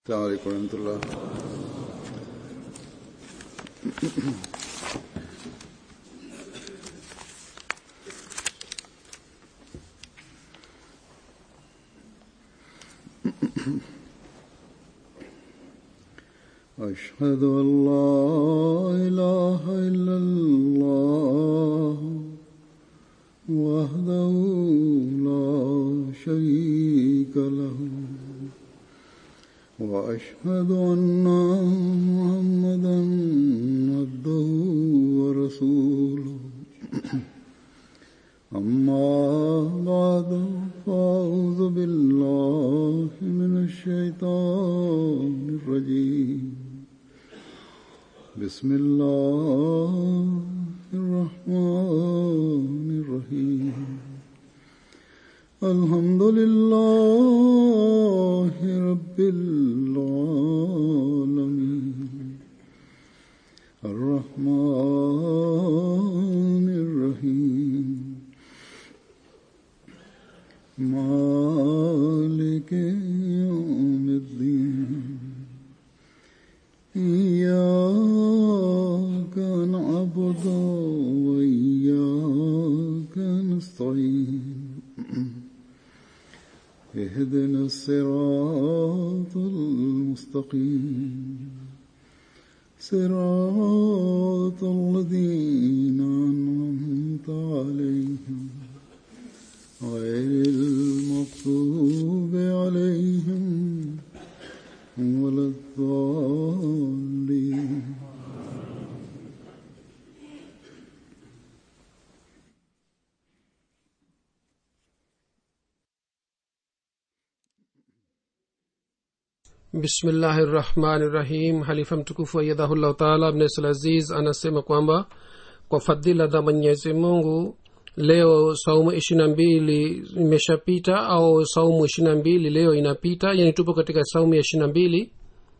السلام عليكم ورحمة الله أشهد أن لا إله إلا الله وحده لا شريك له وأشهد أن محمدا عبده ورسوله أما بعد فأعوذ بالله من الشيطان الرجيم بسم الله الرحمن الرحيم الحمد لله رب العالمين الرحمن الرحيم مالك يوم الدين إياك نعبد وإياك نستعين اهدنا الصراط المستقيم صراط الذين أنعمت عليهم غير المغضوب عليهم ولا الضالين bismillahi rahmani rahim halifa mtukufu ayadhahullahu taala abnesal aziz anasema kwamba kwa fadhila za mwenyezi mungu leo saumu ishirina mbili imeshapita au saumu ishirina mbili leo inapita yani tupo katika saumu ya ishirina mbili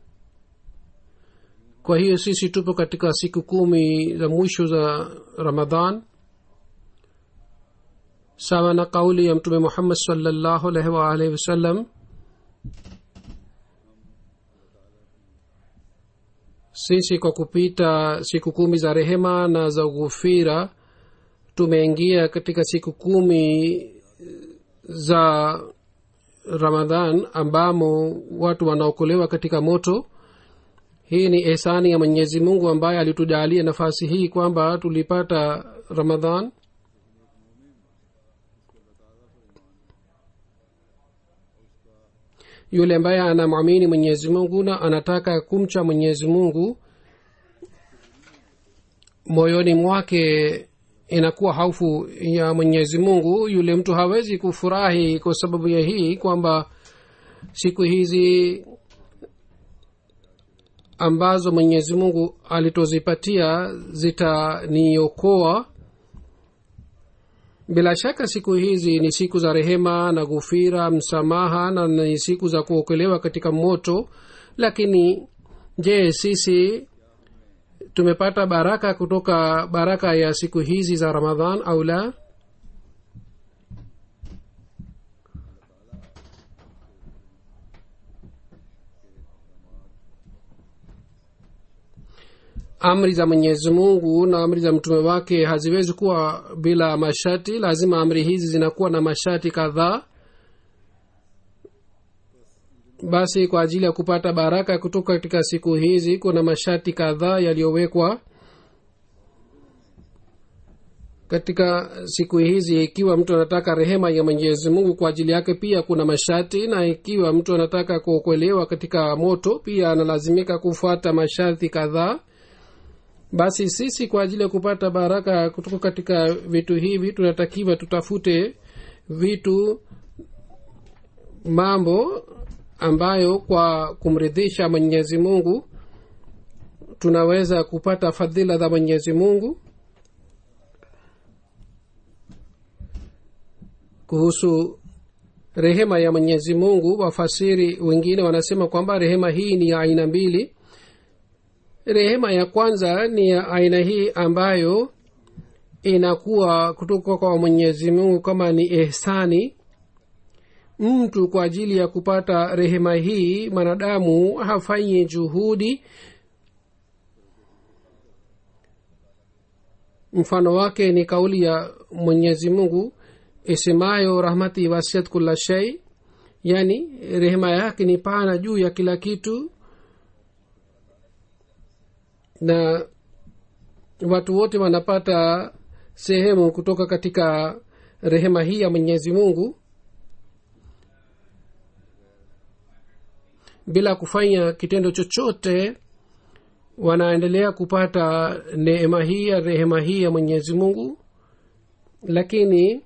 kwa hiyo sisi tupo katika siku kumi za mwisho za ramadhan sawa na kauli ya mtume muhammad salllahu alaihi waalihi wasallam sisi kwa kupita siku kumi za rehema na za ghufira tumeingia katika siku kumi za ramadhan ambamo watu wanaokolewa katika moto hii ni ehsani ya mwenyezi mungu ambaye alitujalia nafasi hii kwamba tulipata ramadhan yule ambaye anamwamini mwenyezi mungu na anataka kumcha mwenyezi mungu moyoni mwake inakuwa haufu ya mwenyezi mungu yule mtu hawezi kufurahi kwa sababu ya hii kwamba siku hizi ambazo mwenyezi mungu alitozipatia zitaniokoa bila shaka siku hizi ni siku za rehema na ghufira msamaha na ni siku za kuokolewa katika moto lakini je sisi tumepata baraka kutoka baraka ya siku hizi za ramadhan au la amri za mwenyezi mungu na amri za mtume wake haziwezi kuwa bila masharti lazima amri hizi zinakuwa na masharti kadhaa basi kwa ajili ya kupata baraka kutoka katika siku hizi kuna masharti kadhaa yaliyowekwa katika siku hizi ikiwa mtu anataka rehema ya mwenyezi mungu kwa ajili yake pia kuna masharti na ikiwa mtu anataka kuokolewa katika moto pia analazimika kufuata masharti kadhaa basi sisi kwa ajili ya kupata baraka kutoka katika vitu hivi tunatakiwa tutafute vitu mambo ambayo kwa kumridhisha mwenyezi mungu tunaweza kupata fadhila za mwenyezi mungu kuhusu rehema ya mwenyezi mungu wafasiri wengine wanasema kwamba rehema hii ni ya aina mbili rehema ya kwanza ni ya aina hii ambayo inakuwa kutoka kwa mwenyezi mungu kama ni ehsani mtu kwa ajili ya kupata rehema hii mwanadamu hafanyi juhudi mfano wake ni kauli ya mwenyezi mungu isemayo rahmati wasiat kula shei yani rehema yake ni pana juu ya kila kitu na watu wote wanapata sehemu kutoka katika rehema hii ya mwenyezi mungu bila kufanya kitendo chochote wanaendelea kupata neema hii ya rehema hii ya mwenyezi mungu lakini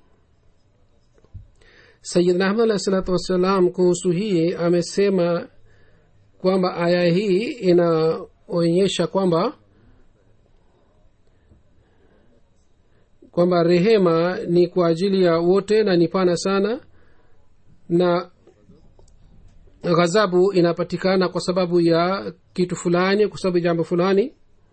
sayidna ahmad alahi salatu wassalam kuhusu hii amesema kwamba aya hii inaonyesha kwamba kwamba rehema ni kwa ajili ya wote na ni pana sana na ghadhabu inapatikana kwa sababu ya kitu fulani kwa sababu ya jambo fulani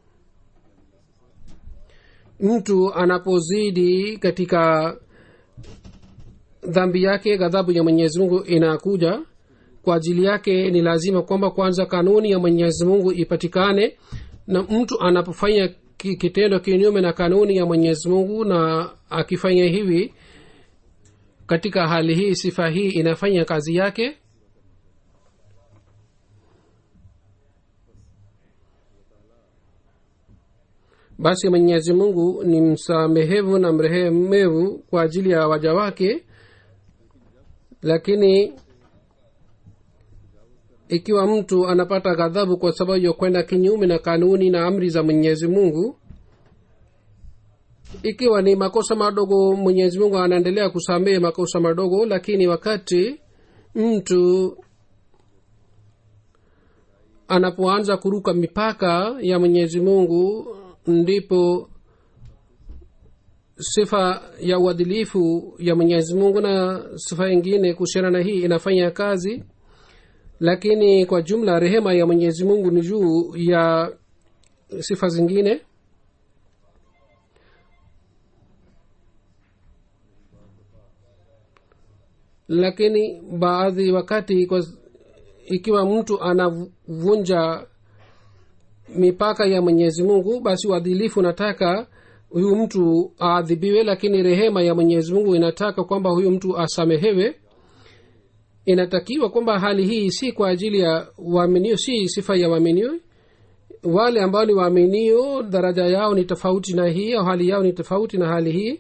mtu anapozidi katika dhambi yake ghadhabu ya mwenyezi mungu inakuja kwa ajili yake ni lazima kwamba kwanza kanuni ya mwenyezi mungu ipatikane na mtu anapofanya kitendo kinyume na kanuni ya mwenyezi mungu na akifanya hivi katika hali hii sifa hii inafanya kazi yake basi mwenyezi mungu ni msamehevu na mrehemevu kwa ajili ya waja wake lakini ikiwa mtu anapata ghadhabu kwa sababu ya kwenda kinyume na kanuni na amri za mwenyezi mungu ikiwa ni makosa madogo mwenyezi mungu anaendelea kusamehe makosa madogo lakini wakati mtu anapoanza kuruka mipaka ya mwenyezi mungu ndipo sifa ya uadilifu ya mwenyezi mungu na sifa ingine kuhusiana na hii inafanya kazi lakini kwa jumla rehema ya mwenyezi mungu ni juu ya sifa zingine lakini baadhi wakati kwa, ikiwa mtu anavunja mipaka ya mwenyezi mungu basi uadilifu unataka huyu mtu aadhibiwe lakini rehema ya mwenyezi mungu inataka kwamba huyu mtu asamehewe inatakiwa kwamba hali hii si kwa ajili ya waaminio si sifa ya waaminio wale ambao ni waaminio daraja yao ni tofauti na hii au hali yao ni tofauti na hali hii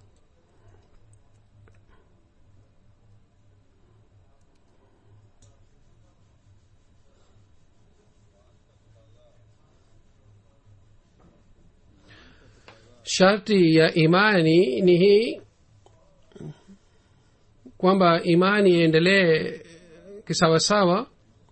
sharti ya imani ni hii kwamba imani iendelee kisawasawa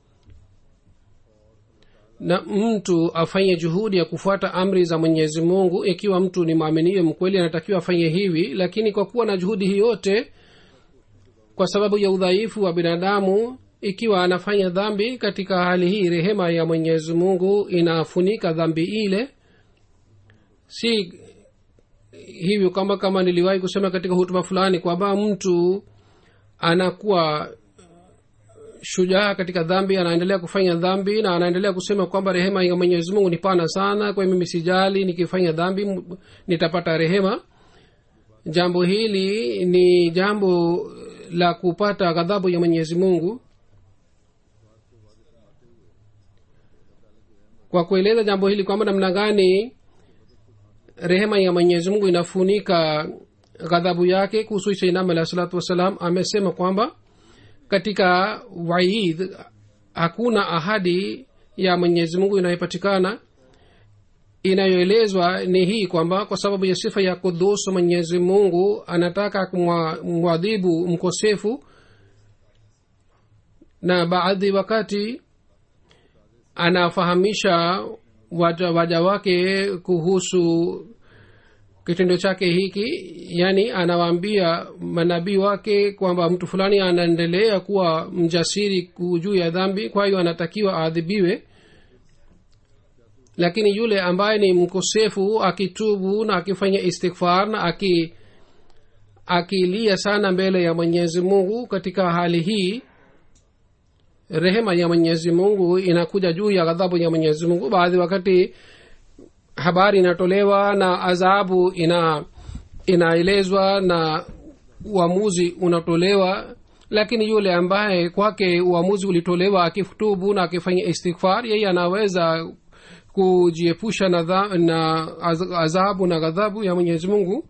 na mtu afanye juhudi ya kufuata amri za mwenyezi mungu ikiwa mtu ni mwaminio mkweli anatakiwa afanye hivi lakini kwa kuwa na juhudi hii yote kwa sababu ya udhaifu wa binadamu ikiwa anafanya dhambi katika hali hii rehema ya mwenyezi mungu inafunika dhambi ile si hivyo kama kama niliwahi kusema katika hutuba fulani kwamba mtu anakuwa shujaa katika dhambi anaendelea kufanya dhambi na anaendelea kusema kwamba rehema ya mwenyezi mungu ni pana sana kwa mimi sijali nikifanya dhambi nitapata rehema jambo hili ni jambo la kupata ghadhabu ya mwenyezi mungu kwa kueleza jambo hili kwamba namna gani rehema ya mwenyezi mungu inafunika ghadhabu yake kuhusu sainam alahi salatu wassalam amesema kwamba katika waid hakuna ahadi ya mwenyezi mungu inayopatikana inayoelezwa ni hii kwamba kwa sababu ya sifa ya kudus mwenyezi mungu anataka kumwadhibu mkosefu na baadhi wakati anafahamisha waja, waja wake kuhusu kitendo chake hiki yaani anawaambia manabii wake kwamba mtu fulani anaendelea kuwa mjasiri juu ya dhambi kwa hiyo anatakiwa aadhibiwe lakini yule ambaye ni mkosefu akitubu na akifanya istighfar na aki akilia sana mbele ya mwenyezi mungu katika hali hii rehema ya mwenyezi mungu inakuja juu ya ghadhabu ya mwenyezi mungu baadhi wakati habari inatolewa na adhabu ina inaelezwa na uamuzi unatolewa lakini yule ambaye kwake uamuzi ulitolewa akifutubu na akifanya istighfar yeye anaweza kujiepusha na, dha, na az- adhabu na ghadhabu ya mwenyezi mungu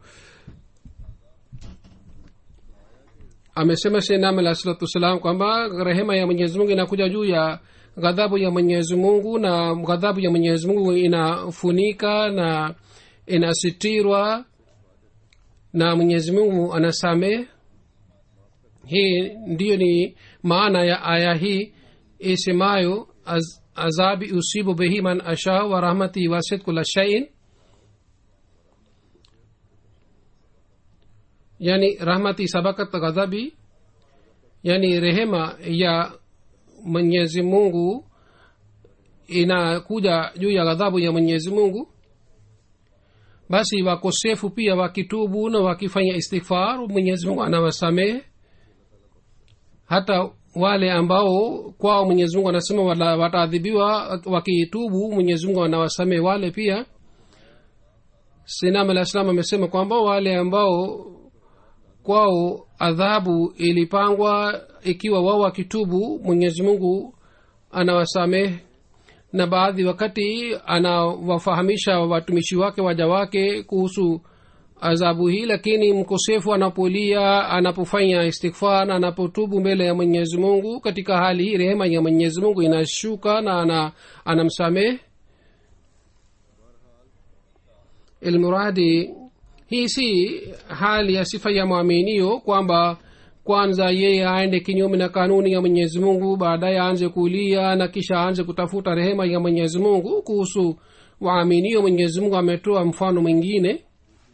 amesema shenam alah salatu wassalam kwamba rehema ya mwenyezi mungu inakuja juu ya ghadhabu ya mwenyezi mungu na ghadhabu ya mwenyezi mungu inafunika na inasitirwa na mwenyezi mungu anasamehe hii ndiyo ni maana ya aya hii isemayo az, azabi usibu bihi man asha wa rahmati wasit kula shain yani rahmati sabakat ghadhabi yani rehema ya mwenyezi mungu inakuja juu ya ghadhabu ya mwenyezi mungu basi wakosefu pia wakitubu na wakifanya istighfar mwenyezi mungu anawasamehe hata wale ambao kwao mwenyezi mungu anasema wala- wataadhibiwa wakitubu mwenyezi mungu anawasamehe wale pia sinam alah salam amesema kwamba wale ambao kwao adhabu ilipangwa ikiwa wao wakitubu mwenyezi mungu anawasamehe na baadhi wakati anawafahamisha watumishi wake waja wake kuhusu adhabu hii lakini mkosefu anapolia anapofanya istighfar na anapotubu mbele ya mwenyezi mungu katika hali hii rehema ya mwenyezi mungu inashuka na ana, anamsamehe ilmuradi hii si hali ya sifa ya mwaminio kwamba kwanza yeye aende kinyume na kanuni ya mwenyezi mungu baadaye aanze kulia na kisha aanze kutafuta rehema ya mwenyezi mungu kuhusu waaminio mwenyezi mungu ametoa mfano mwingine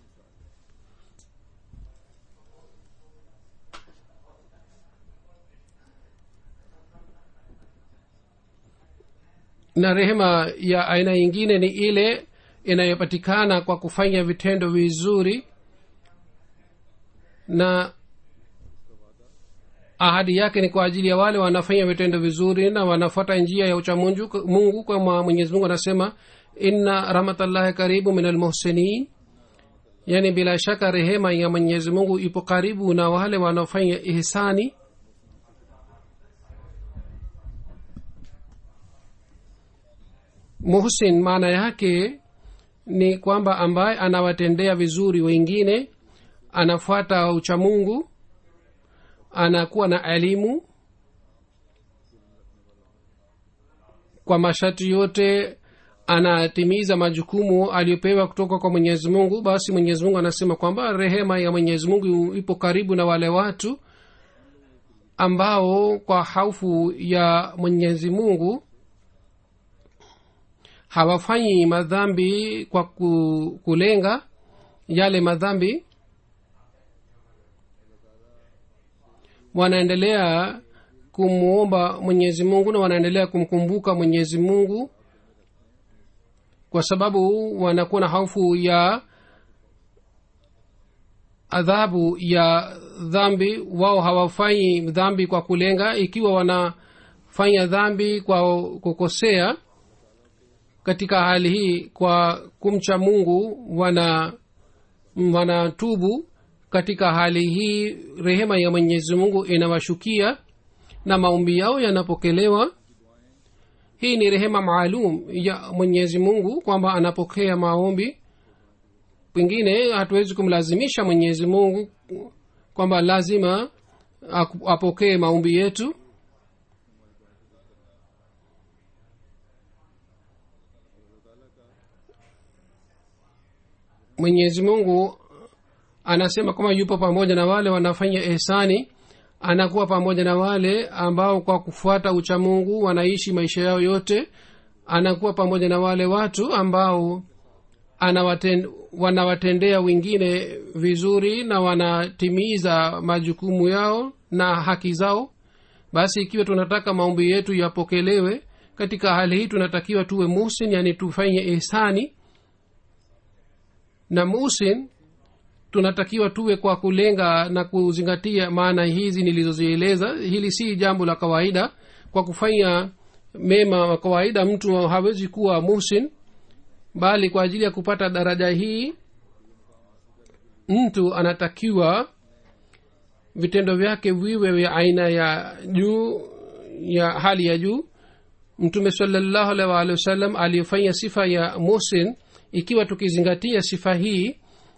na rehema ya aina nyingine ni ile inayopatikana kwa kufanya vitendo vizuri na ahadi yake ni kwa ajili ya wale wanafanya vitendo vizuri na wanafuata njia ya uchamungu mungu kama mwenyezi mungu anasema inna rahmatallahi karibu min almuhsinin yaani bila shaka rehema ya mwenyezi mungu ipo karibu na wale wanaofanya ihsani muhsin maana yake ni kwamba ambaye anawatendea vizuri wengine anafuata uchamungu anakuwa na elimu kwa masharti yote anatimiza majukumu aliyopewa kutoka kwa mwenyezi mungu basi mwenyezi mungu anasema kwamba rehema ya mwenyezi mungu ipo karibu na wale watu ambao kwa haufu ya mwenyezi mungu hawafanyi madhambi kwa ku, kulenga yale madhambi wanaendelea kumwomba mwenyezi mungu na wanaendelea kumkumbuka mwenyezi mungu kwa sababu wanakuwa na hofu ya adhabu ya dhambi wao hawafanyi dhambi kwa kulenga ikiwa wanafanya dhambi kwa kukosea katika hali hii kwa kumcha mungu wana wanatubu katika hali hii rehema ya mwenyezi mungu inawashukia na maombi yao yanapokelewa hii ni rehema maalum ya mwenyezi mungu kwamba anapokea maombi pengine hatuwezi kumlazimisha mwenyezi mungu kwamba lazima apokee maombi yetu mwenyezi mungu anasema kwamba yupo pamoja na wale wanafanya ihsani anakuwa pamoja na wale ambao kwa kufuata uchamungu wanaishi maisha yao yote anakuwa pamoja na wale watu ambao anawaten, wanawatendea wengine vizuri na wanatimiza majukumu yao na haki zao basi ikiwa tunataka maombi yetu yapokelewe katika hali hii tunatakiwa tuwe musin yani tufanye ihsani na musin tunatakiwa tuwe kwa kulenga na kuzingatia maana hizi nilizozieleza hili si jambo la kawaida kwa kufanya mema wa kawaida mtu hawezi kuwa muhsin bali kwa ajili ya kupata daraja hii mtu anatakiwa vitendo vyake viwe vya aina ya juu ya hali ya juu mtume salallahu alaihi waalihi wasallam aliyofanya sifa ya muhsin ikiwa tukizingatia sifa hii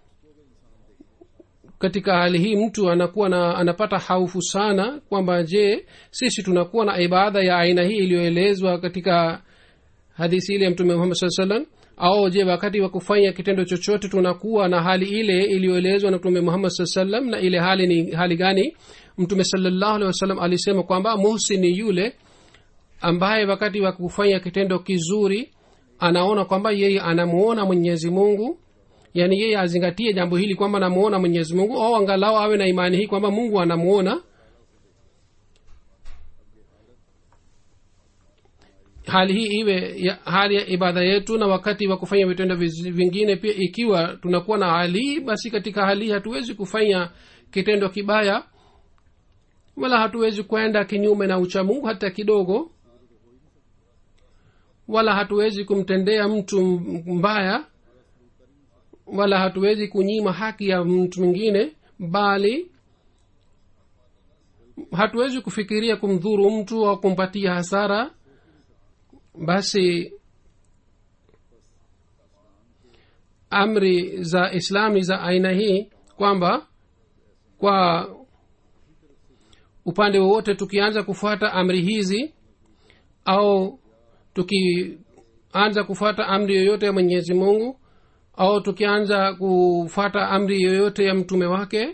katika hali hii mtu anakuwa na anapata haufu sana kwamba je sisi tunakuwa na ibada ya aina hii iliyoelezwa katika hadisi ile ya mtume muhammad saa salam au je wakati wa kufanya kitendo chochote tunakuwa na hali ile iliyoelezwa na mtume muhammad saa salam na ile hali ni hali gani mtume salallahu alehi wasallam alisema kwamba muhsini yule ambaye wakati wa kufanya kitendo kizuri anaona kwamba yeye anamuona mwenyezi mungu yaani yeye azingatie jambo hili kwamba anamuona mwenyezi mungu au angalau awe na imani hii kwamba mungu anamuona hali hii iwe ya, hali ya ibada yetu na wakati wa kufanya vitendo viz- vingine pia ikiwa tunakuwa na hali hii basi katika hali hii hatuwezi kufanya kitendo kibaya wala hatuwezi kwenda kinyume na uchamungu hata kidogo wala hatuwezi kumtendea mtu mbaya wala hatuwezi kunyima haki ya mtu mwingine bali hatuwezi kufikiria kumdhuru mtu au kumpatia hasara basi amri za islami za aina hii kwamba kwa upande wowote tukianza kufuata amri hizi au tukianza kufuata amri yoyote ya mwenyezi mungu au tukianza kufuata amri yoyote ya mtume wake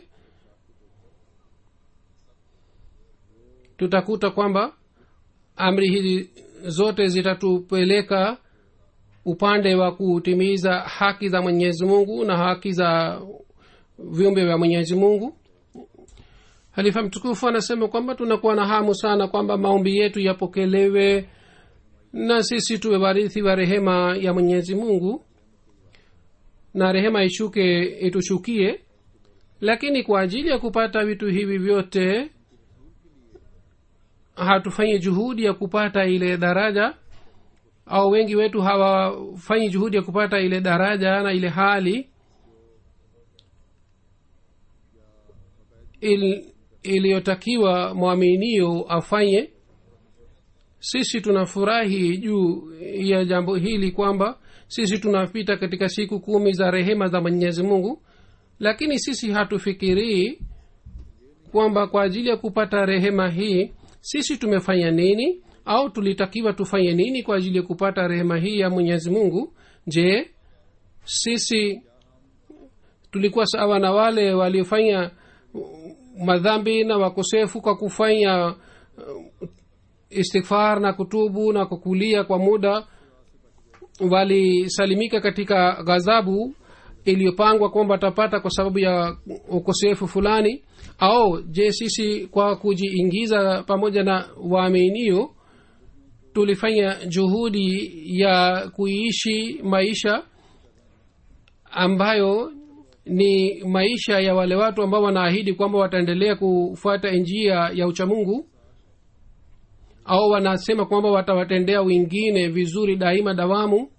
tutakuta kwamba amri hizi zote zitatupeleka upande wa kutimiza haki za mwenyezi mungu na haki za viumbe vya mwenyezi mungu halifa mtukufu anasema kwamba tunakuwa na hamu sana kwamba maombi yetu yapokelewe na sisi tuwe warithi wa rehema ya mwenyezi mungu na rehema ishuke itushukie lakini kwa ajili ya kupata vitu hivi vyote hatufanyi juhudi ya kupata ile daraja au wengi wetu hawafanyi juhudi ya kupata ile daraja na ile hali il, iliyotakiwa mwaminio afanye sisi tunafurahi juu ya jambo hili kwamba sisi tunapita katika siku kumi za rehema za mwenyezi mungu lakini sisi hatufikirii kwamba kwa ajili ya kupata rehema hii sisi tumefanya nini au tulitakiwa tufanye nini kwa ajili ya kupata rehema hii ya mwenyezi mungu je sisi tulikuwa sawa na wale waliofanya madhambi na wakosefu kwa kufanya istighfar na kutubu na kukulia kwa muda walisalimika katika ghadhabu iliyopangwa kwamba watapata kwa sababu ya ukosefu fulani au je sisi kwa kujiingiza pamoja na waaminio tulifanya juhudi ya kuiishi maisha ambayo ni maisha ya wale watu ambao wanaahidi kwamba wataendelea kufuata njia ya uchamungu au wanasema kwamba watawatendea wengine vizuri daima dawamu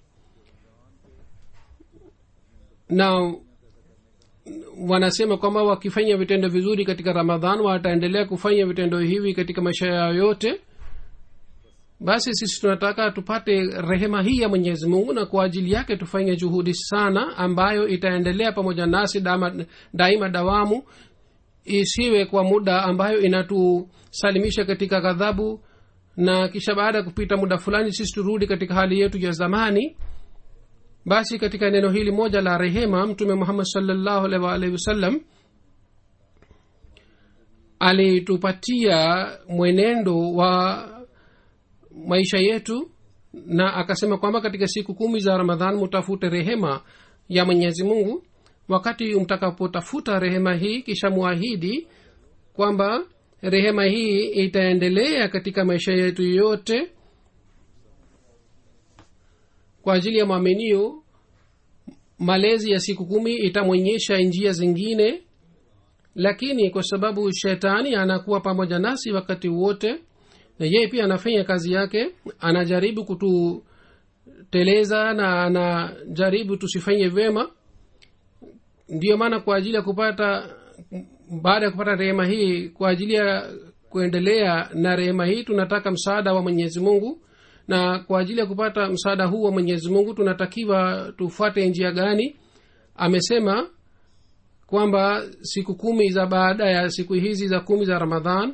na wanasema kwamba wakifanya vitendo vizuri katika ramadhan wataendelea kufanya vitendo hivi katika maisha yao yote basi sisi tunataka tupate rehema hii ya mwenyezi mungu na kwa ajili yake tufanye juhudi sana ambayo itaendelea pamoja nasi dama, daima dawamu isiwe kwa muda ambayo inatusalimisha katika ghadhabu na kisha baada ya kupita muda fulani sisi turudi katika hali yetu ya zamani basi katika neno hili moja la rehema mtume muhammad salllahu alaihi waalihi wasallam alitupatia mwenendo wa maisha yetu na akasema kwamba katika siku kumi za ramadhan mutafute rehema ya mwenyezi mungu wakati mtakapotafuta rehema hii kisha mwahidi kwamba rehema hii itaendelea katika maisha yetu yote kwa ajili ya mwaminio malezi ya siku kumi itamwonyesha njia zingine lakini kwa sababu shetani anakuwa pamoja nasi wakati wote na yeye pia anafanya kazi yake anajaribu kututeleza na anajaribu tusifanye vyema ndiyo maana kwa ajili ya kupata baada ya kupata rehema hii kwa ajili ya kuendelea na rehema hii tunataka msaada wa mwenyezi mungu na kwa ajili ya kupata msaada huu wa mwenyezi mungu tunatakiwa tufuate njia gani amesema kwamba siku kumi za baada ya siku hizi za kumi za ramadhan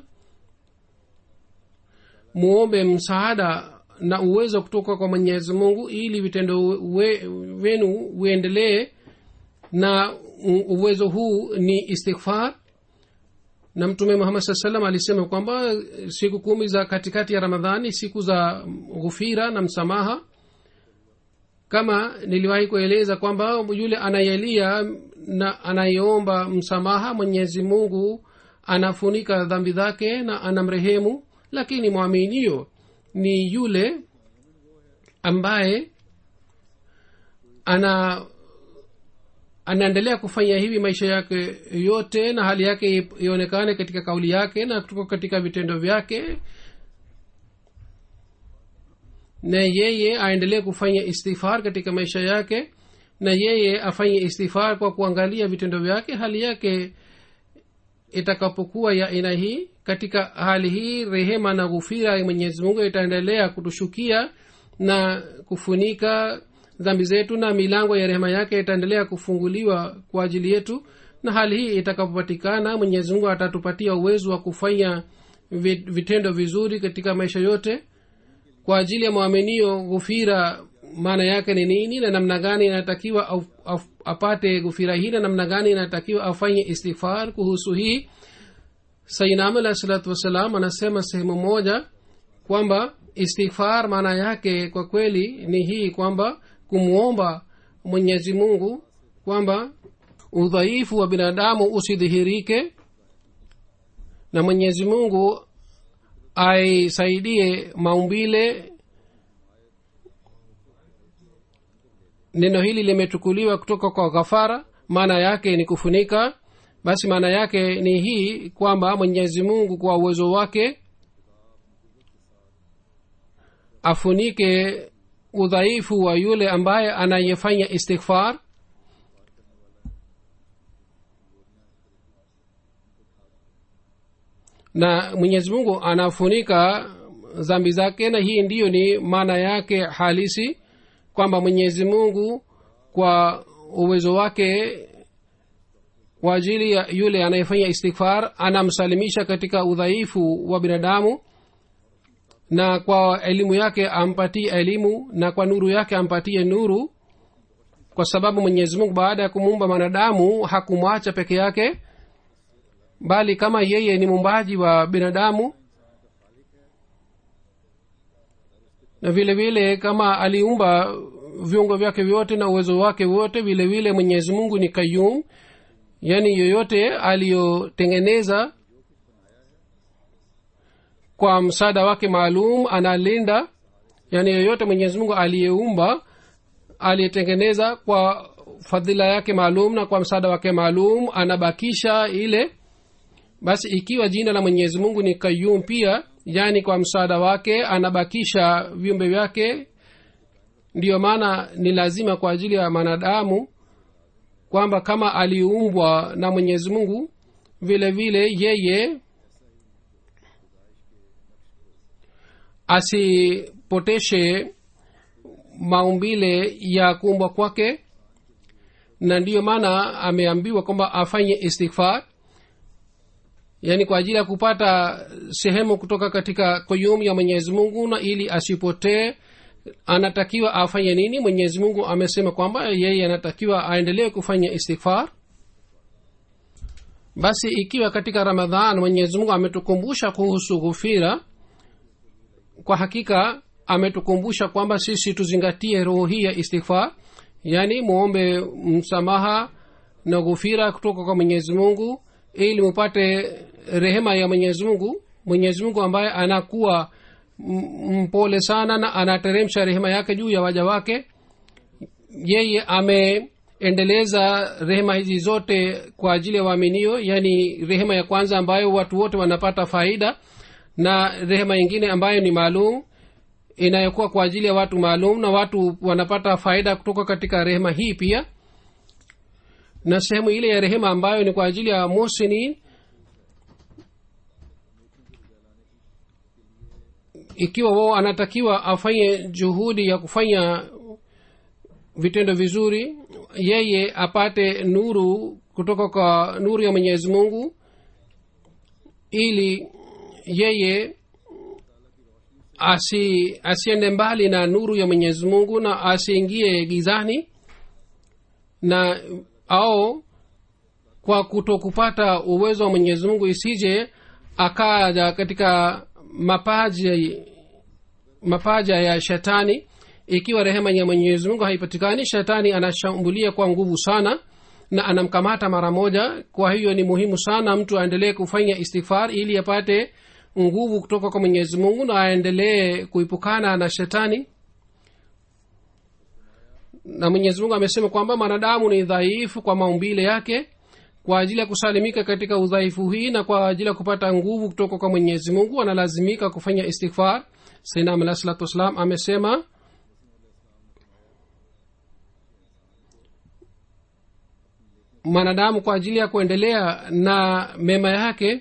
muombe msaada na uwezo kutoka kwa mwenyezi mungu ili vitendo we, wenu uendelee na uwezo huu ni istighfar na mtume muhammad saa salam alisema kwamba siku kumi za katikati ya ramadhani siku za ghufira na msamaha kama niliwahi kueleza kwamba yule anayelia na anayeomba msamaha mwenyezi mungu anafunika dhambi zake na anamrehemu lakini mwaminio ni yule ambaye ana anaendelea kufanya hivi maisha yake yote na hali yake ionekane katika kauli yake na kutoka katika vitendo vyake na yeye aendelee kufanya istighfar katika maisha yake na yeye afanye istighfar kwa kuangalia vitendo vyake hali yake itakapokuwa ya aina hii katika hali hii rehema na ghufira ya mwenyezi mungu itaendelea kutushukia na kufunika dhambi zetu na milango ya rehema yake itaendelea kufunguliwa kwa ajili yetu na hali hii itakapopatikana mwenyezi mungu atatupatia uwezo wa kufanya vitendo vizuri katika maisha yote kwa ajili ya mwaminio ghufira maana yake ni nini na namna gani inatakiwa au, au, apate ghufira hii na namna gani inatakiwa afanye istighfar kuhusu hii sainam alah salatu wassalam anasema sehemu moja kwamba istighfar maana yake kwa kweli ni hii kwamba kumwomba mwenyezi mungu kwamba udhaifu wa binadamu usidhihirike na mwenyezi mungu aisaidie maumbile neno hili limechukuliwa kutoka kwa ghafara maana yake ni kufunika basi maana yake ni hii kwamba mwenyezi mungu kwa uwezo wake afunike udhaifu wa yule ambaye anayefanya istighfar na mwenyezi mungu anafunika zambi zake na hii ndiyo ni maana yake halisi kwamba mwenyezi mungu kwa uwezo wake kwa ajili ya yule anayefanya istighfar anamsalimisha katika udhaifu wa binadamu na kwa elimu yake ampatie elimu na kwa nuru yake ampatie nuru kwa sababu mwenyezi mungu baada ya kumuumba mwanadamu hakumwacha peke yake bali kama yeye ni muumbaji wa binadamu na vile vile kama aliumba viungo vyake vyote na uwezo wake wote vile vile mwenyezi mungu ni kayum yaani yoyote aliyotengeneza kwa msaada wake maalum analinda yaani yoyote mwenyezi mungu aliyeumba aliyetengeneza kwa fadhila yake maalum na kwa msaada wake maalum anabakisha ile basi ikiwa jina la mwenyezi mungu ni kayum pia yaani kwa msaada wake anabakisha viumbe vyake ndiyo maana ni lazima kwa ajili ya mwanadamu kwamba kama aliumbwa na mwenyezi mungu vile vile yeye asipoteshe maumbile ya kuumbwa kwake na ndiyo maana ameambiwa kwamba afanye istighfar yaani kwa ajili ya kupata sehemu kutoka katika koyum ya mwenyezi mungu na ili asipotee anatakiwa afanye nini mwenyezi mungu amesema kwamba yeye anatakiwa aendelee kufanya istighfar basi ikiwa katika ramadhan mwenyezi mungu ametukumbusha kuhusu ghufira kwa hakika ametukumbusha kwamba sisi tuzingatie roho hii ya istighfar yaani muombe msamaha na ghufira kutoka kwa mwenyezi mungu ili mupate rehema ya mwenyezi mungu mwenyezi mungu ambaye anakuwa mpole sana na anateremsha rehema yake juu ya waja wake yeye ame endeleza rehema hizi zote kwa ajili ya waaminio yaani rehema ya kwanza ambayo watu wote wanapata faida na rehema ingine ambayo ni maalum inayokuwa kwa ajili ya watu maalum na watu wanapata faida kutoka katika rehema hii pia na sehemu ile ya rehema ambayo ni kwa ajili ya musinin ikiwa wao anatakiwa afanye juhudi ya kufanya vitendo vizuri yeye apate nuru kutoka kwa nuru ya mwenyezi mungu ili yeye asi asiende mbali na nuru ya mwenyezi mungu na asiingie gizani na au kwa kutokupata uwezo wa mwenyezi mungu isije akaja katika mapaja mapaja ya shetani ikiwa rehema ya mwenyezi mungu haipatikani shetani anashambulia kwa nguvu sana na anamkamata mara moja kwa hiyo ni muhimu sana mtu aendelee kufanya istighfar ili apate nguvu kutoka kwa mwenyezi mungu na aendelee kuipukana na shetani na mwenyezi mungu amesema kwamba mwanadamu ni dhaifu kwa maumbile yake kwa ajili ya kusalimika katika udhaifu hii na kwa ajili ya kupata nguvu kutoka kwa mwenyezi mungu analazimika kufanya istighfar sainam alah salatu wassalam amesema mwanadamu kwa ajili ya kuendelea na mema yake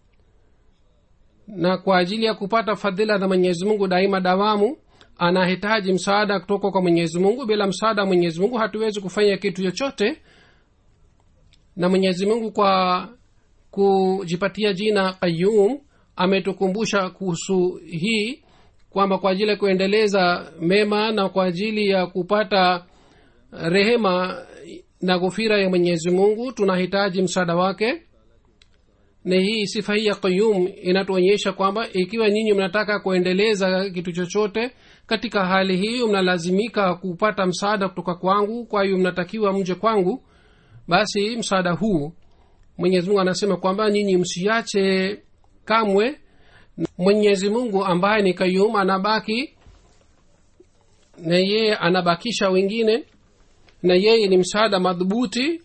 na kwa ajili ya kupata fadhila za mwenyezi mungu daima dawamu anahitaji msaada kutoka kwa mwenyezi mungu bila msaada wa mwenyezi mungu hatuwezi kufanya kitu chochote na mwenyezi mungu kwa kujipatia jina qayum ametukumbusha kuhusu hii kwamba kwa ajili ya kuendeleza mema na kwa ajili ya kupata rehema na ghufira ya mwenyezi mungu tunahitaji msaada wake na hii sifa hii ya qayum inatuonyesha kwamba ikiwa nyinyi mnataka kuendeleza kitu chochote katika hali hii mnalazimika kupata msaada kutoka kwangu kwa hiyo mnatakiwa mje kwangu basi msaada huu mwenyezi mungu anasema kwamba nyinyi msiache kamwe mwenyezi mungu ambaye ni kayum anabaki na yeye anabakisha wengine na yeye ni msaada madhubuti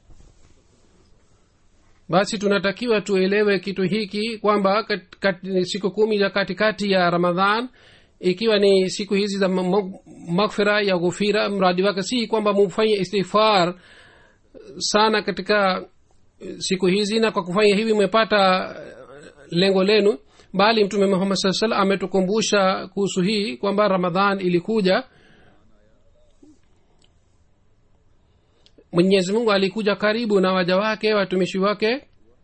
basi tunatakiwa tuelewe kitu hiki kwamba kat, kat, siku kumi za katikati ya ramadhan ikiwa ni siku hizi za maghfira ya ghufira mradi wake si kwamba mufanye istighfar sana katika siku hizi na kwa kufanya hivi mmepata lengo lenu bali mtume muhammad saa salam ametukumbusha kuhusu hii kwamba ramadhan ilikuja mwenyezi mungu alikuja karibu na waja wake watumishi wake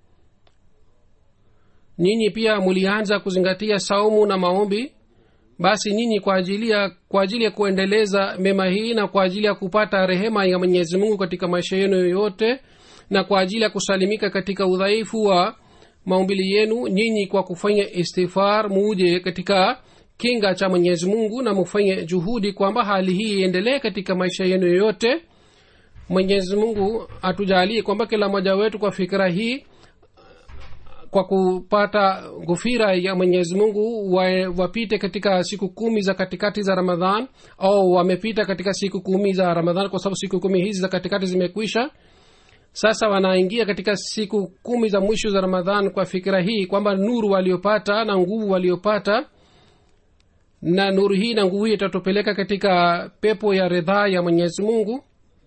nyinyi pia mulianza kuzingatia saumu na maombi basi nyinyi kwa ajili ya kwa ajili ya kuendeleza mema hii na kwa ajili ya kupata rehema ya mwenyezi mungu katika maisha yenu yoyote na kwa ajili ya kusalimika katika udhaifu wa maumbili yenu nyinyi kwa kufanya istighfar muje katika kinga cha mwenyezi mungu na mufanye juhudi kwamba hali hii iendelee katika maisha yenu yoyote mwenyezi mungu atujalie kwamba kila mmoja wetu kwa fikira hii kwa kupata ghufira ya mwenyezi mungu wa, wapite katika siku kumi za katikati za ramadhan au wamepita katika siku kumi za ramadhan kwa sababu siku kumi hizi za katikati zimekwisha sasa wanaingia katika siku kumi za mwisho za ramadhan kwa fikira hii kwamba nuru waliopata na nguvu waliopata na nuru hii na nguvu hii itatupeleka katika pepo ya ridhaa ya mwenyezi mungu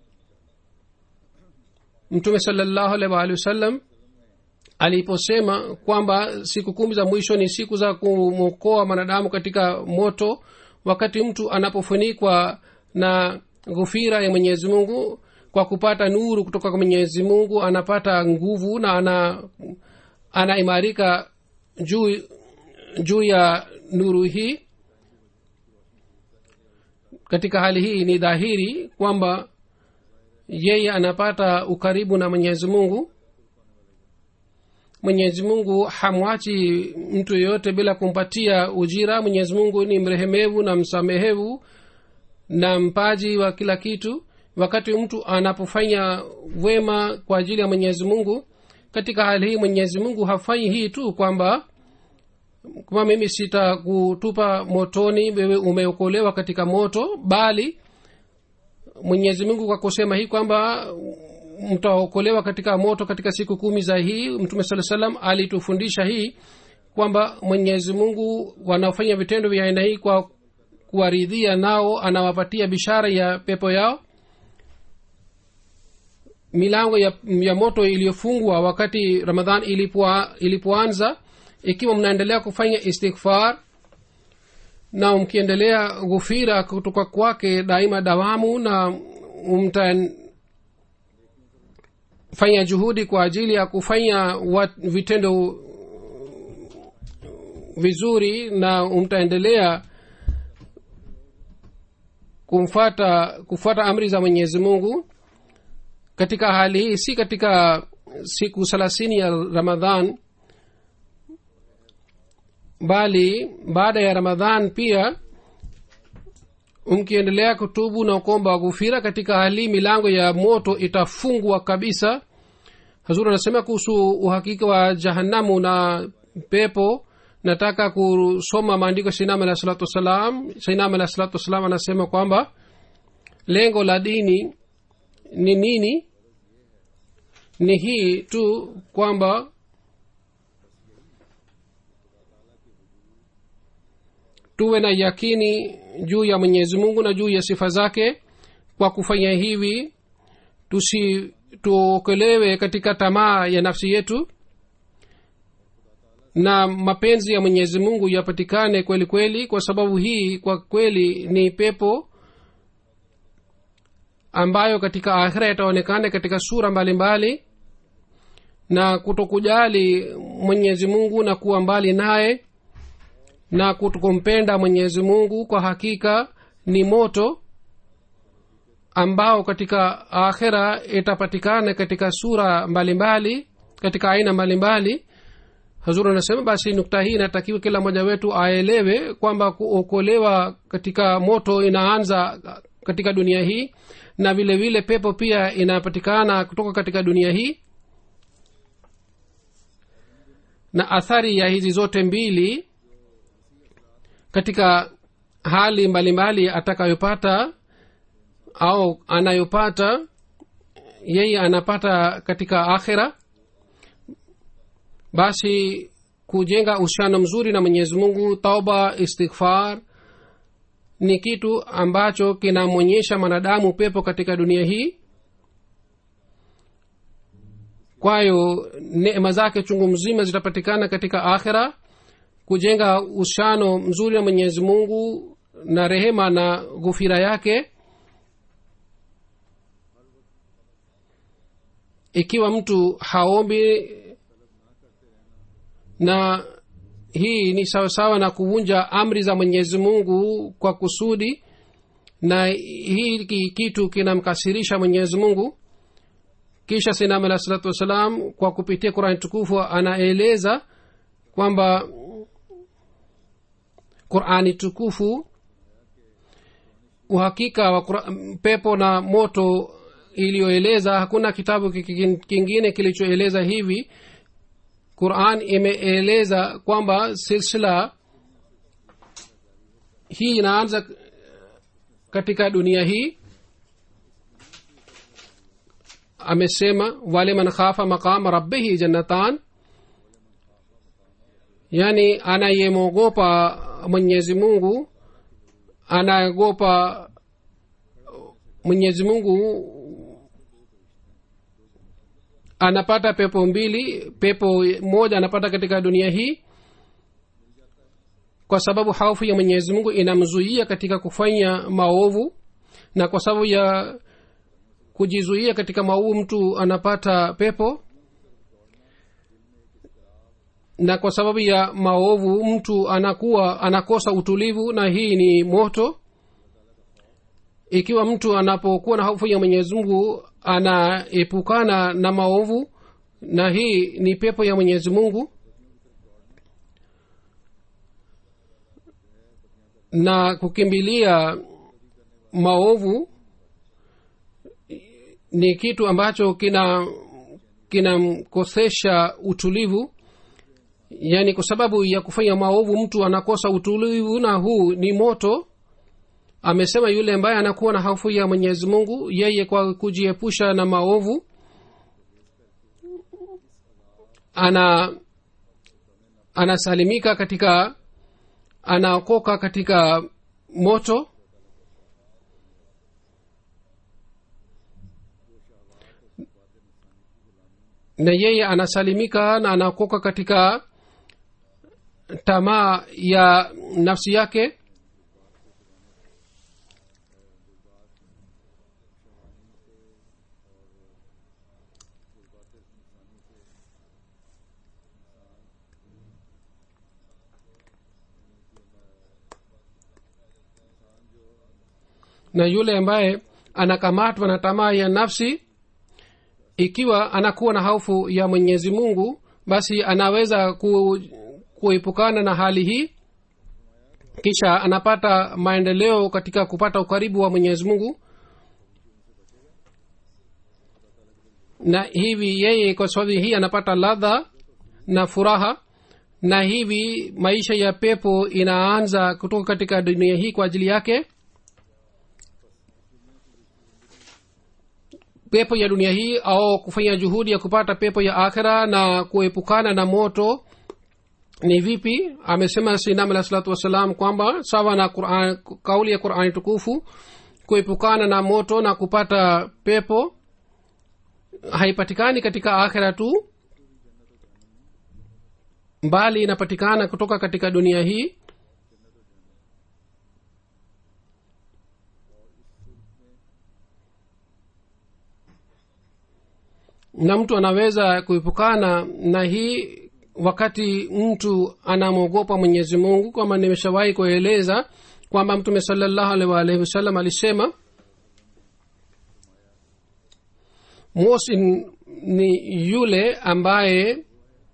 mtume salallahu alaihi waalihi wasallam aliposema kwamba siku kumi za mwisho ni siku za kumwokoa mwanadamu katika moto wakati mtu anapofunikwa na ghufira ya mwenyezi mungu kwa kupata nuru kutoka kwa mwenyezi mungu anapata nguvu na ana anaimarika juu juu ya nuru hii katika hali hii ni dhahiri kwamba yeye anapata ukaribu na mwenyezi mungu mwenyezi mungu hamwachi mtu yeyote bila kumpatia ujira mwenyezi mungu ni mrehemevu na msamehevu na mpaji wa kila kitu wakati mtu anapofanya wema kwa ajili ya mwenyezi mungu katika hali hii mwenyezi mungu hafanyi hii tu kwamba kwamba mimi sitakutupa motoni wewe umeokolewa katika moto bali mwenyezi mungu kwa kusema hii kwamba mtaokolewa katika moto katika siku kumi za hii mtume saa salam alitufundisha hii kwamba mwenyezi mungu wanaofanya vitendo vya aina hii kwa kuwaridhia nao anawapatia bishara ya pepo yao milango ya, ya moto iliyofungwa wakati ramadhan ilipoa- ilipoanza ikiwa mnaendelea kufanya istighfar na mkiendelea ghufira kutoka kwake daima dawamu na mtafanya juhudi kwa ajili ya kufanya wat, vitendo vizuri na mtaendelea kumfata kufuata amri za mwenyezi mungu katika hali hii si katika siku thelathini ya ramadhan bali baada ya ramadhan pia mkiendelea kutubu na kuomba ghufira katika hali hii milango ya moto itafungwa kabisa hazur anasema kuhusu uhakika wa jahanamu na pepo nataka kusoma maandiko ya sainam alah salatu wassalam sainam alah salatu wassalam anasema kwamba lengo la dini ni nini ni hii tu kwamba tuwe na yakini juu ya mwenyezi mungu na juu ya sifa zake kwa kufanya hivi tusi tuokolewe katika tamaa ya nafsi yetu na mapenzi ya mwenyezi mungu yapatikane kweli kweli kwa sababu hii kwa kweli ni pepo ambayo katika akhira yataonekana katika sura mbalimbali mbali, na kutokujali mwenyezi mungu na kuwa mbali naye na kutokumpenda mwenyezi mungu kwa hakika ni moto ambao katika akhira itapatikana katika sura mbalimbali mbali, katika aina mbalimbali hazur anasema basi nukta hii inatakiwa kila mmoja wetu aelewe kwamba kuokolewa katika moto inaanza katika dunia hii na vile vile pepo pia inapatikana kutoka katika dunia hii na athari ya hizi zote mbili katika hali mbalimbali atakayopata au anayopata yeye anapata katika akhira basi kujenga uhusiano mzuri na mwenyezi mungu tauba istighfar ni kitu ambacho kinamwonyesha mwanadamu pepo katika dunia hii kwayo neema zake chungu mzima zitapatikana katika akhira kujenga uhusiano mzuri na mwenyezi mungu na rehema na ghufira yake ikiwa mtu haombi na hii ni sawasawa na kuvunja amri za mwenyezi mungu kwa kusudi na hii kitu kinamkasirisha mwenyezi mungu kisha sinam alah salatu wassalam kwa kupitia qurani tukufu anaeleza kwamba qurani tukufu uhakika wa Qur'an, pepo na moto iliyoeleza hakuna kitabu kingine kilichoeleza hivi quran imeeleza kwamba silsila hii inaanza katika dunia hii amesema wale man khafa maqama rabbihi jannatan yani anayemwogopa mwenyezi mungu anaogopa mwenyezi mungu anapata pepo mbili pepo moja anapata katika dunia hii kwa sababu haufu ya mwenyezi mungu inamzuia katika kufanya maovu na kwa sababu ya kujizuia katika maovu mtu anapata pepo na kwa sababu ya maovu mtu anakuwa anakosa utulivu na hii ni moto ikiwa mtu anapokuwa na hofu ya mwenyezi mungu anaepukana na maovu na hii ni pepo ya mwenyezi mungu na kukimbilia maovu ni kitu ambacho kina kinamkosesha utulivu yaani kwa sababu ya kufanya maovu mtu anakosa utulivu na huu ni moto amesema yule ambaye anakuwa na hofu ya mwenyezi mungu yeye kwa kujiepusha na maovu ana anasalimika katika anaokoka katika moto na yeye anasalimika na anaokoka katika tamaa ya nafsi yake na yule ambaye anakamatwa na tamaa ya nafsi ikiwa anakuwa na hofu ya mwenyezi mungu basi anaweza ku, kuepukana na hali hii kisha anapata maendeleo katika kupata ukaribu wa mwenyezi mungu na hivi yeye kwa sababu hii anapata ladha na furaha na hivi maisha ya pepo inaanza kutoka katika dunia hii kwa ajili yake pepo ya dunia hii au kufanya juhudi ya kupata pepo ya akhira na kuepukana na moto ni vipi amesema sinam alah salatu wassalam kwamba sawa na Quran, kauli ya qurani tukufu kuepukana na moto na kupata pepo haipatikani katika akhira tu mbali inapatikana kutoka katika dunia hii na mtu anaweza kuepukana na hii wakati mtu anamwogopa mwenyezi mungu kwamba nimeshawahi kueleza kwamba mtume salallahu alaihi waalihi wasallam alisema mosin ni yule ambaye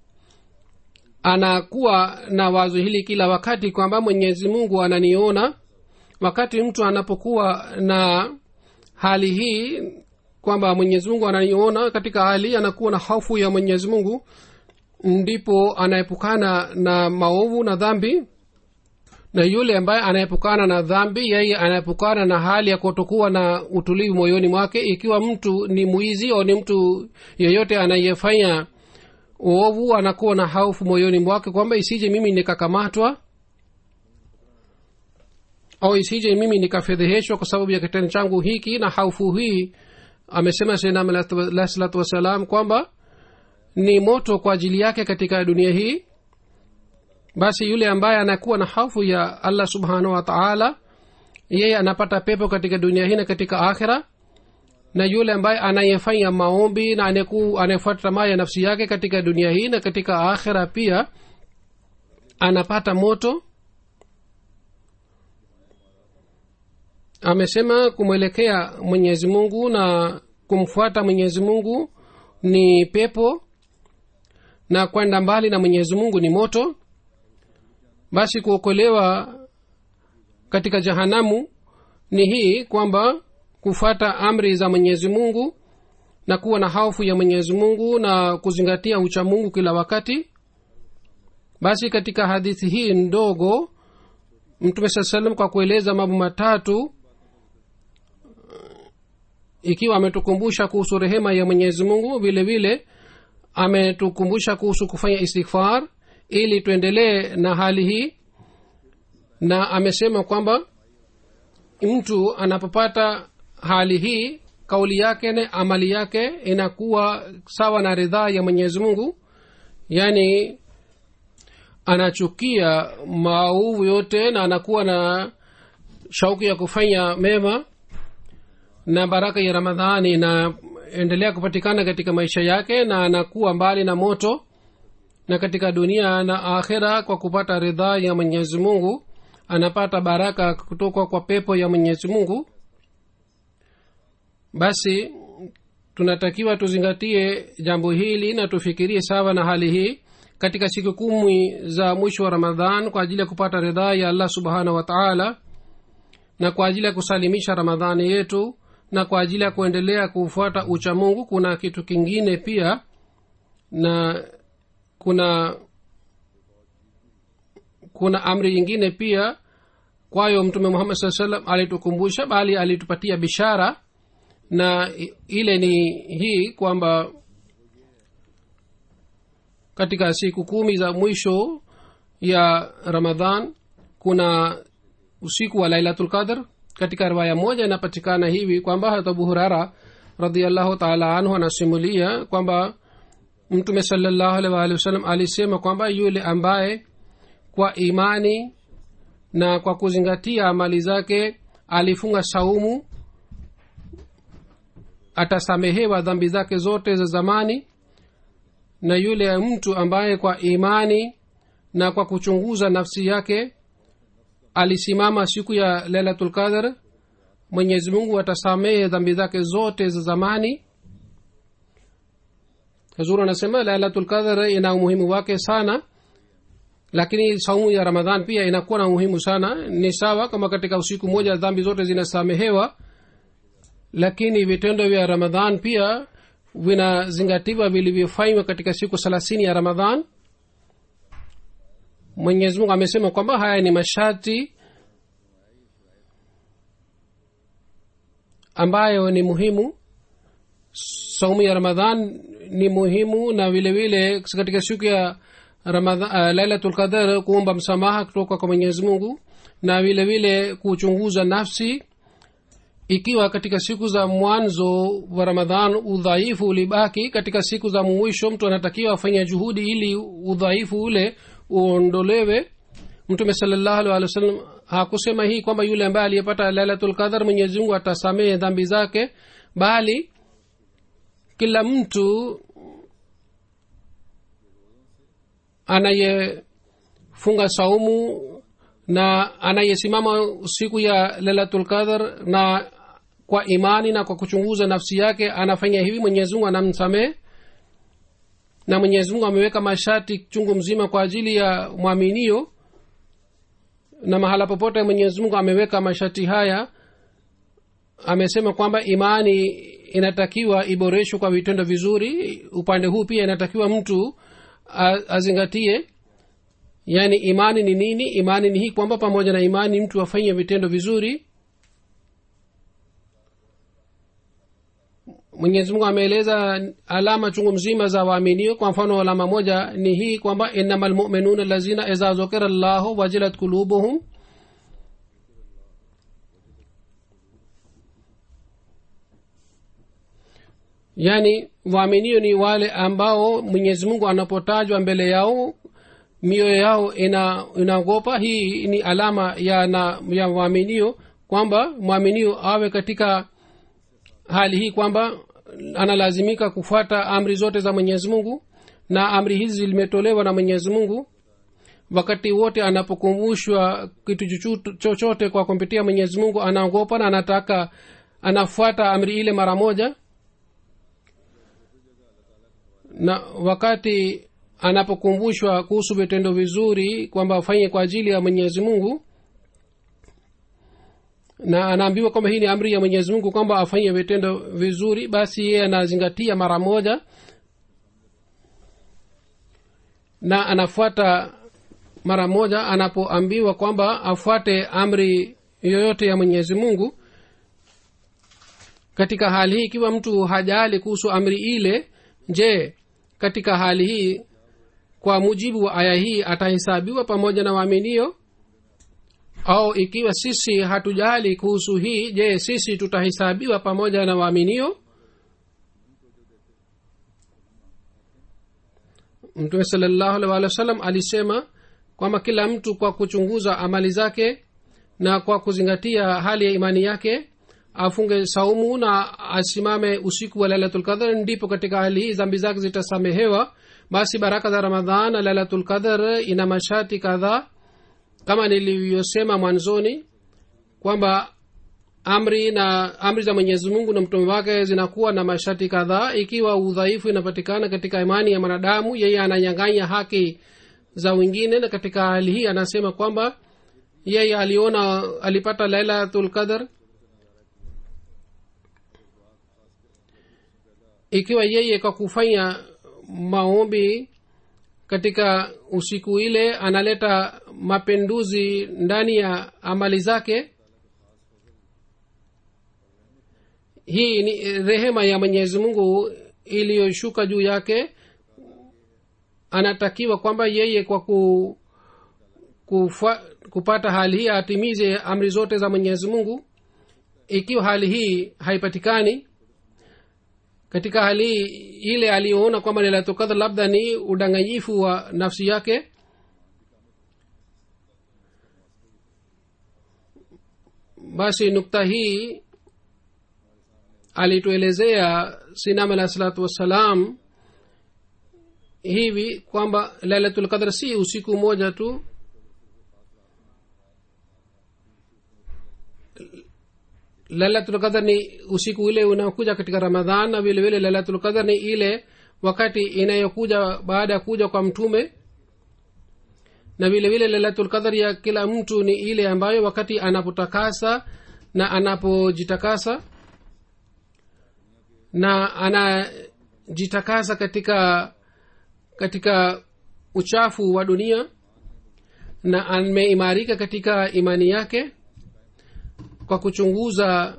anakuwa na wazo hili kila wakati kwamba mwenyezi mungu ananiona wakati mtu anapokuwa na hali hii kwamba mwenyezi mungu ananiona katika hali hii anakuwa na hofu ya mwenyezi mungu ndipo anaepukana na maovu na dhambi na yule ambaye anaepukana na dhambi yeye anaepukana na hali ya kutokuwa na utulivu moyoni mwake ikiwa mtu ni mwizi au ni mtu yeyote anayefanya uovu anakuwa na haufu moyoni mwake kwamba isije mimi nikakamatwa au isije mimi nikafedheheshwa kwa sababu ya kitendo changu hiki na haufu hii amesema senam alah salatu wassalam kwamba ni moto kwa ajili yake katika dunia hii basi yule ambaye anakuwa na hofu ya allah subhanahu wa taala yeye anapata pepo katika dunia hii na katika akhira na yule ambaye anayefanya maombi na anayefuata tamaa ya nafsi yake katika dunia hii na katika akhira pia anapata moto amesema kumwelekea mwenyezi mungu na kumfuata mwenyezi mungu ni pepo na kwenda mbali na mwenyezi mungu ni moto basi kuokolewa katika jahanamu ni hii kwamba kufuata amri za mwenyezi mungu na kuwa na hofu ya mwenyezi mungu na kuzingatia ucha mungu kila wakati basi katika hadithi hii ndogo mtume saa salam kwa kueleza mambo matatu ikiwa ametukumbusha kuhusu rehema ya mwenyezi mungu vile vile ametukumbusha kuhusu kufanya istighfar ili tuendelee na hali hii na amesema kwamba mtu anapopata hali hii kauli yake na amali yake inakuwa sawa na ridhaa ya mwenyezi mungu yaani anachukia maovu yote na anakuwa na shauku ya kufanya mema na baraka ya ramadhani inaendelea kupatikana katika maisha yake na anakuwa mbali na moto na katika dunia na akhira kwa kupata ridhaa ya mwenyezi mungu anapata baraka kutoka kwa pepo ya mwenyezi mungu basi tunatakiwa tuzingatie jambo hili na tufikirie sawa na hali hii katika siku kumi za mwisho wa ramadhan kwa ajili ya kupata ridhaa ya allah subhanahu wa taala na kwa ajili ya kusalimisha ramadhani yetu na kwa ajili ya kuendelea kufuata ucha mungu kuna kitu kingine pia na kuna kuna amri nyingine pia kwayo mtume muhammad saa salam alitukumbusha bali alitupatia bishara na i- ile ni hii kwamba katika siku kumi za mwisho ya ramadhan kuna usiku wa lailatul qadr katika riwaya moja inapatikana hivi kwamba hat abu hurara radiallahu taala anhu anasimulia kwamba mtume salallahu alaihi waalihi wasallam alisema kwamba yule ambaye kwa imani na kwa kuzingatia amali zake alifunga saumu atasamehewa dhambi zake zote za zamani na yule mtu ambaye kwa imani na kwa kuchunguza nafsi yake alisimama siku ya lailatul qadr mwenyezi mungu atasamehe dhambi zake zote za zamani hazur anasema lailatul qadr ina umuhimu wake sana lakini saumu ya ramadhan pia inakuwa na umuhimu sana ni sawa kama katika usiku moja dhambi zote zinasamehewa lakini vitendo vya ramadhan pia vinazingatiwa vilivyofanywa katika siku thelathini ya ramadhan mwenyezi mungu amesema kwamba haya ni masharti ambayo ni muhimu saumu ya ramadhan ni muhimu na vile vile katika siku ya Ramadhan, uh, lailatul qadar kuomba msamaha kutoka kwa mwenyezi mungu na vile vile kuchunguza nafsi ikiwa katika siku za mwanzo wa ramadhan udhaifu ulibaki katika siku za mwisho mtu anatakiwa afanye juhudi ili udhaifu ule uondolewe mtume salallahu alih wa sallam hakusema hii kwamba yule ambaye aliyepata lailatul qadar mwenyezi mungu atasamehe dhambi zake bali kila mtu anayefunga saumu na anayesimama siku ya lailatul qadar na kwa imani na kwa kuchunguza nafsi yake anafanya hivi mwenyezi mungu anamsamehe na mwenyezi mungu ameweka masharti chungu mzima kwa ajili ya mwaminio na mahala popote mwenyezi mungu ameweka masharti haya amesema kwamba imani inatakiwa iboreshwe kwa vitendo vizuri upande huu pia inatakiwa mtu a- azingatie yaani imani ni nini imani ni hii kwamba pamoja na imani mtu afanye vitendo vizuri mwenyezi mungu ameeleza alama chungu mzima za waaminio kwa mfano alama moja ni hii kwamba innama lmuminuna lazina iza zukira llahu wajilat kulubuhum yaani waaminio ni wale ambao mwenyezi mungu anapotajwa mbele yao mioyo yao ina inaogopa hii ni alama ya na ya waaminio kwamba mwaminio awe katika hali hii kwamba analazimika kufuata amri zote za mwenyezi mungu na amri hizi zimetolewa na mwenyezi mungu wakati wote anapokumbushwa kitu chochote- chochote kwa kumpitia mwenyezi mungu anaogopa na anataka anafuata amri ile mara moja na wakati anapokumbushwa kuhusu vitendo vizuri kwamba afanye kwa ajili ya mwenyezi mungu na anaambiwa kwamba hii ni amri ya mwenyezi mungu kwamba afanye vitendo vizuri basi yeye anazingatia mara moja na anafuata mara moja anapoambiwa kwamba afuate amri yoyote ya mwenyezi mungu katika hali hii ikiwa mtu hajali kuhusu amri ile je katika hali hii kwa mujibu wa aya hii atahesabiwa pamoja na waaminio au ikiwa sisi hatujali kuhusu hii je sisi tutahesabiwa pamoja na waaminio mtume salllahu alih walih wa sallam alisema kwamba kila mtu kwa kuchunguza amali zake na kwa kuzingatia hali ya imani yake afunge saumu na asimame usiku wa lailatulqadr ndipo katika hali hii zambi zake zitasamehewa basi baraka za ramadhan na lailatulqadr ina masharti kadhaa kama nilivyosema mwanzoni kwamba amri na amri za mwenyezi mungu na mtume wake zinakuwa na masharti kadhaa ikiwa udhaifu inapatikana katika imani ya mwanadamu yeye ananyanganya haki za wengine na katika hali hii anasema kwamba yeye aliona alipata lailatul qadr ikiwa yeye kwa kufanya maombi katika usiku ile analeta mapinduzi ndani ya amali zake hii ni rehema ya mwenyezi mungu iliyoshuka juu yake anatakiwa kwamba yeye kwa ku, kufa, kupata hali hii atimize amri zote za mwenyezi mungu ikiwa hali hii haipatikani katika hali hii ile aliyoona kwamba lailatulqadr labda ni udanganyifu wa nafsi yake basi nukta hii alituelezea sinam alah salatu wassalam hivi kwamba lailatulqadr si usiku moja tu lailatulqadar ni usiku ile unaokuja katika ramadhan na vile vile lailatulqadar ni ile wakati inayokuja baada ya kuja kwa mtume na vile vile lailatulqadar ya kila mtu ni ile ambayo wakati anapotakasa na anapojitakasa na anajitakasa katika katika uchafu wa dunia na ameimarika katika imani yake kwa kuchunguza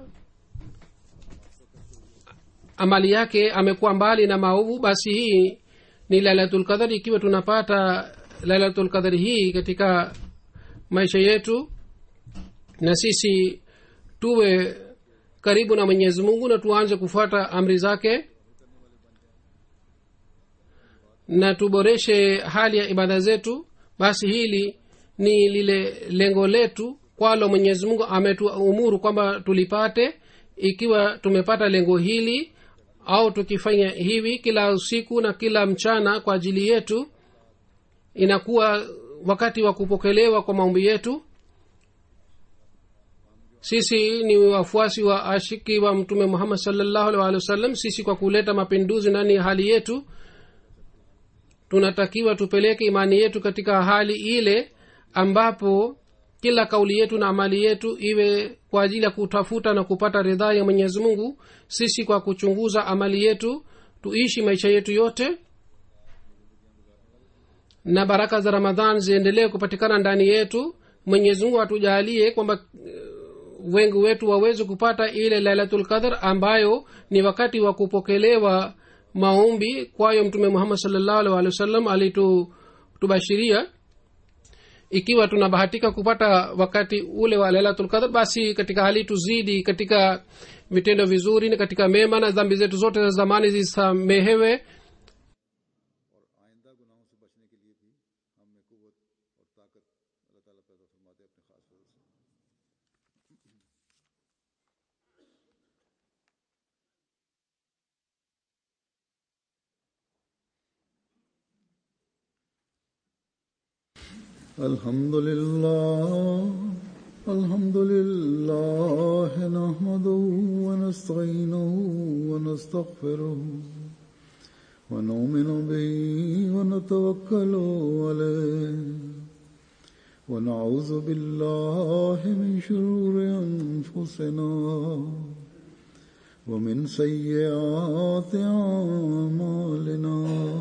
amali yake amekuwa mbali na maovu basi hii ni lailatulqadhari ikiwa tunapata lailatulqadhari hii katika maisha yetu na sisi tuwe karibu na mwenyezi mungu na tuanze kufuata amri zake na tuboreshe hali ya ibada zetu basi hili ni lile lengo letu kwalo mwenyezi mungu ametuumuru kwamba tulipate ikiwa tumepata lengo hili au tukifanya hivi kila usiku na kila mchana kwa ajili yetu inakuwa wakati wa kupokelewa kwa maombi yetu sisi ni wafuasi wa ashiki wa mtume muhammad salllahu alih walih wasallam sisi kwa kuleta mapinduzi ndani ya hali yetu tunatakiwa tupeleke imani yetu katika hali ile ambapo kila kauli yetu na amali yetu iwe kwa ajili ya kutafuta na kupata ridhaa ya mwenyezi mungu sisi kwa kuchunguza amali yetu tuishi maisha yetu yote na baraka za ramadhan ziendelee kupatikana ndani yetu mwenyezi mungu atujalie kwamba wengi wetu waweze kupata ile lailatulqadr ambayo ni wakati wa kupokelewa maombi kwayo mtume muhammad salllahu alih walih wa sallam alitubashiria ikiwa tunabahatika kupata wakati ule wa lailatulqadr basi katika hali tuzidi katika vitendo vizuri na katika mema na dhambi zetu zote za zamani zisamehewe आइंदा गुनाहों से बचने के लिए भी हम में कुवत और ताकत अल्लाह ताला पैदा फरमाते अपने खास फजल से الحمد لله الحمد لله نحمده ونستعينه ونستغفره ونؤمن به ونتوكل عليه ونعوذ بالله من شرور انفسنا ومن سيئات اعمالنا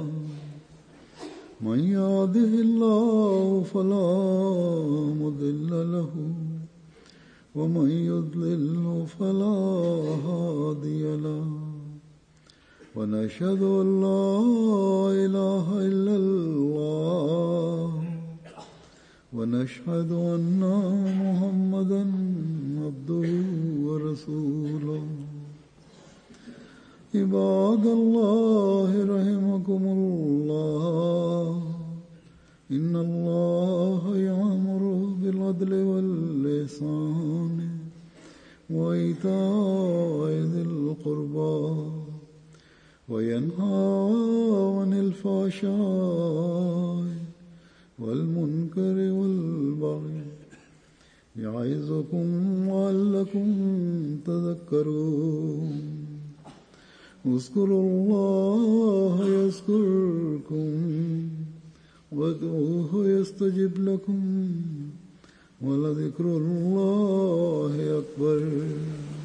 من يهده الله فلا مضل له ومن يضلل فلا هادي له ونشهد ان لا اله الا الله ونشهد ان محمدا عبده ورسوله عباد الله رحمكم الله ان الله يامر بالعدل واللسان وايتاء ذي القربى وينهى عن الفحشاء والمنكر والبغي يعظكم لعلكم تذكرون اذكروا الله يذكركم وادعوه يستجب لكم ولذكر الله أكبر